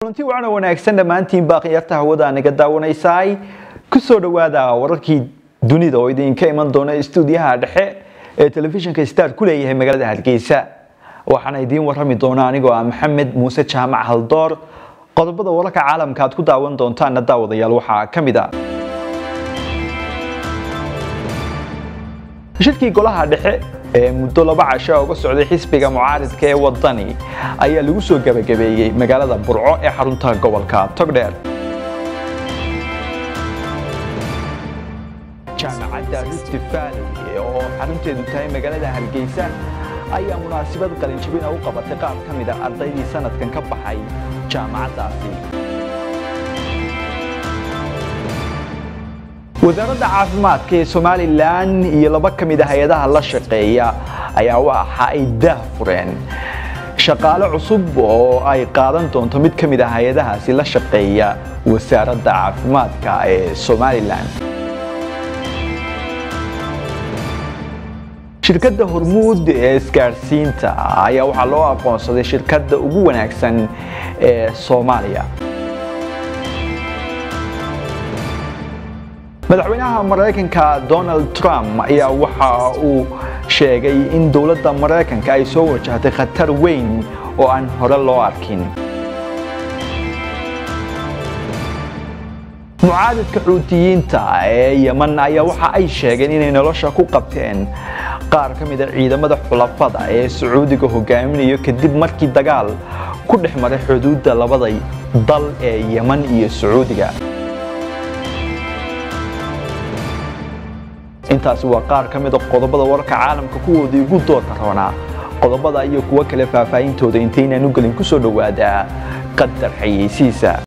kulanti wacan oo wanaagsan dhammaantiin baaqiyarta hawada naga daawanaysaay ku soo dhowaada wararkii dunida oo idinka iman doona istuudiyaha dhexe ee telefishinka star ku leeyahay magaalada hargeysa waxaana idiin warrami doona anigoo ah maxamed muuse jaamac haldoor qodobada wararka caalamka aad ku daawan doontaana daawadayaal waxaa ka mid a shirkii golaha dhexe ee muddo laba casho uga socday xisbiga mucaaridka ee wadani ayaa lagu soo gebagabeeyey magaalada burco ee xarunta gobolka togdheer jaamacadda rift valley oo xarunteedu tahay magaalada hargeysa ayaa munaasabad qalinjibina u qabatay qaar ka mid a ardaydii sanadkan ka baxay jaamacaddaasi wasaaradda caafimaadka ee somalilan iyo laba ka mid a hay-adaha la shaqeeya ayaa waxa ay daah fureen shaqaale cusub oo ay qaadan doonto mid ka mid a hay-adahaasi la shaqeeya wasaaradda caafimaadka ee somalilan shirkadda hormuud ee isgaadhsiinta ayaa waxaa loo aqoonsaday shirkadda ugu wanaagsan ee soomaaliya madaxweynaha maraykanka donald trump ayaa waxa uu sheegay in dowladda maraykanka ay soo wajahtay khatar weyn oo aan hore loo arkin mucaadidka xuutiyiinta ee yeman ayaa waxa ay sheegeen inay nolosha ku qabteen qaar ka mida ciidamada xulafada ee sacuudiga hogaaminayo kadib markii dagaal ku dhex maray xuduudda labada dal ee yeman iyo sacuudiga intaasi waa qaar ka mida qodobada wararka caalamka kuwoodii ugu doorka roonaa qodobada iyo kuwo kale faahfaahintooda intaynaan u gelin ku soo dhowaadaa qadar xayeysiisa